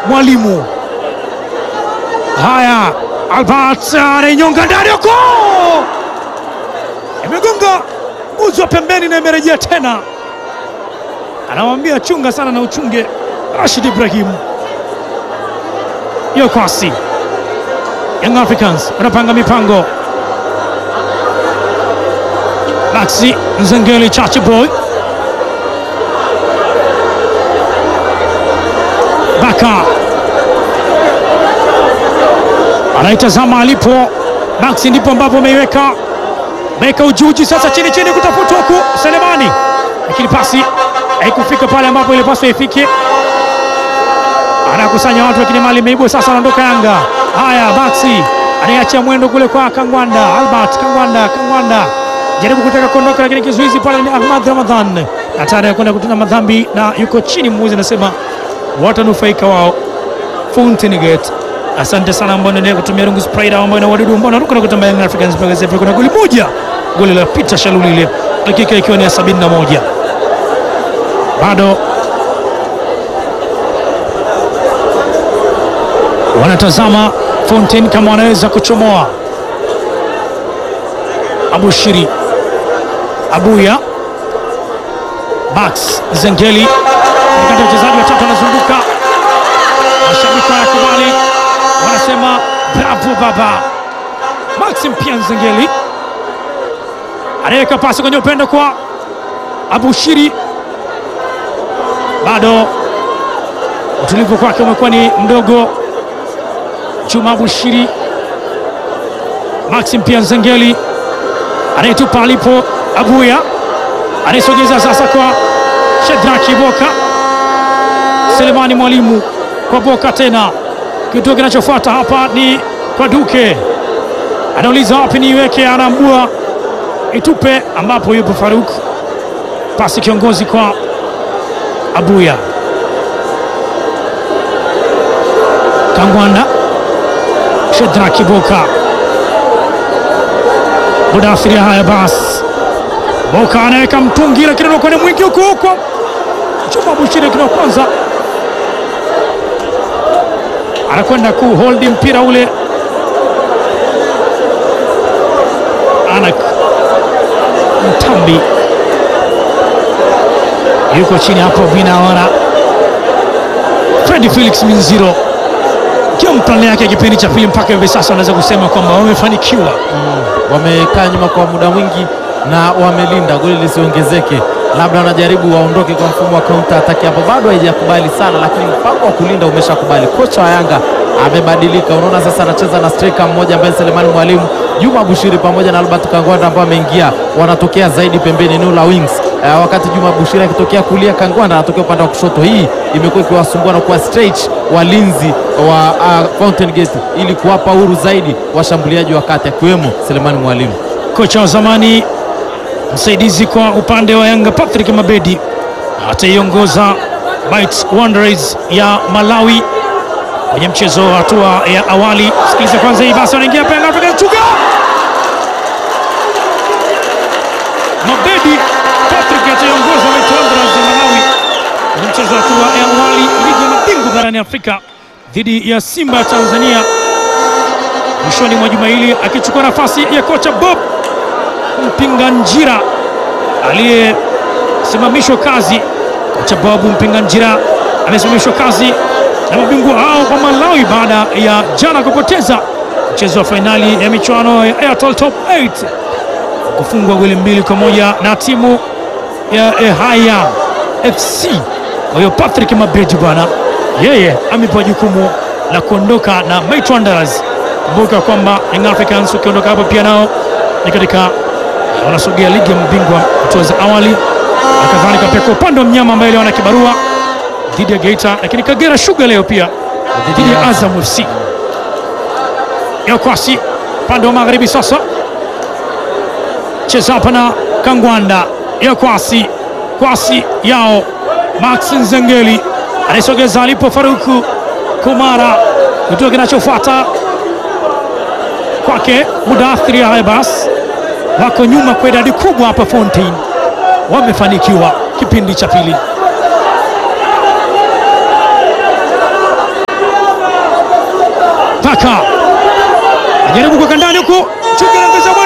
Mwalimu. Haya, Albert anainyonga ndani huko, imegonga uzi wa pembeni na imerejea tena, anawambia chunga sana na uchunge. Rashid Ibrahim yo kwasi, Young Africans wanapanga mipango. Maxi Nzengeli, Chachi Boy Baka anaitazama alipo Maxi, ndipo ambapo ameiweka meka ujuji sasa, chini chini kutafutwa huku Selemani, lakini pasi haikufika pale ambapo ilipaswa ifike. Anakusanya watu, lakini mali imeibwa. Sasa anaondoka Yanga. Haya, Maxi anayeachia mwendo kule kwa Kangwanda, Albert Kangwanda. Kangwanda jaribu kutaka kuondoka, lakini kizuizi pale ni Ahmad Ramadhan, hatari ya kwenda kutenda madhambi na yuko chini. Mmuzi anasema watanufaika wao Fountain Gate. Asante sana ambao naendelea kutumia rungu Sprite ambao ina wadudu ambao naruka na kutamba Young Africans mpaka sasa kuna goli moja, goli la Peter Shalulile, dakika ikiwa ni ya 71 bado wanatazama Fountain kama wanaweza kuchomoa. Abushiri Abuya Max Zengeli katikati ya wachezaji watatu wanazunguka, mashabiki wanakubali, wanasema bravo baba. Maxim pia Nzengeli anaweka pasi kwenye upendo kwa Abushiri, bado utulivu kwake umekuwa ni mdogo. Chuma Abushiri, Maxim pia Nzengeli anayetupa alipo Abuya anayesogeza sasa kwa Shedraki Boka. Selemani Mwalimu kwa Boka tena. Kituo kinachofuata hapa ni kwa Duke, anauliza wapi niiweke, anaambua itupe ambapo yupo Faruk. Pasi kiongozi kwa Abuya Kangwanda, Shedraki Boka, Mudathiri. Haya basi Boka anaweka mtungi lakini unakuwa ni mwingi huko huko. Chuma Bushiri kina kwanza anakwenda kuholdi mpira ule. Anak Mtambi yuko chini hapo, vinaona Fredi Felix Minziro kiwa mplani yake ya kipindi cha pili mpaka hivi sasa, wanaweza kusema kwamba wamefanikiwa. Wamekaa nyuma kwa muda mwingi na wamelinda goli lisiongezeke. Labda wanajaribu waondoke kwa mfumo wa counter attack, hapo bado haijakubali sana, lakini mpango wa kulinda umeshakubali. Kocha wa Yanga amebadilika, unaona sasa anacheza na striker mmoja ambaye Selemani Mwalimu, Juma Bushiri pamoja na Albert Kangwanda ambao ameingia, wanatokea zaidi pembeni eneo la wings. Uh, wakati Juma Bushiri akitokea kulia, Kangwanda anatokea upande wa kushoto. Hii imekuwa ikiwasumbua na kuwa stretch walinzi wa uh, Fountain Gate ili kuwapa huru zaidi washambuliaji wa kati akiwemo Selemani Mwalimu. Kocha wa zamani msaidizi kwa upande wa Yanga Patrick Mabedi ataiongoza Might Wanderers ya Malawi kwenye mchezo wa hatua ya awali. Sikiliza kwanza hii basi, wanaingia hapa Yanga Afrika chuga Mabedi Patrick ataiongoza Might Wanderers ya Malawi kwenye mchezo wa hatua ya awali ligi ya mabingwa barani Afrika dhidi ya Simba ya Tanzania mwishoni mwa juma hili, akichukua nafasi ya kocha Bob Mpinga Njira aliyesimamishwa kazi. Kocha Babu Mpinga Njira amesimamishwa kazi na mabingwa hao wa Malawi baada ya jana kupoteza mchezo wa fainali ya michuano ya Airtel Top 8 kufungwa goli mbili kwa moja na timu ya Ehaya FC. Kwa hiyo Patrick Mabeji bwana, yeye amepewa jukumu la kuondoka na Might Wanderers. Kumbuka kwamba Young Africans ukiondoka hapo pia nao ni katika wanasogea ligi ya mabingwa hatua za awali, na kadhalika pia kwa upande wa mnyama ambaye leo ana kibarua dhidi ya Geita, lakini Kagera Sugar leo pia dhidi ya Azam FC. Yakwasi upande wa magharibi sasa, cheza hapa na Kangwanda. Yakwasi kwasi yao Max Nzengeli anaisogeza alipo Faruku Kumara, kituo kinachofuata kwake Mudathiri. Haya basi wako nyuma kwa idadi kubwa hapa Fountain, wamefanikiwa kipindi cha pili. Baka ajaribu kuweka ndani huku, Chuki anaongeza bwana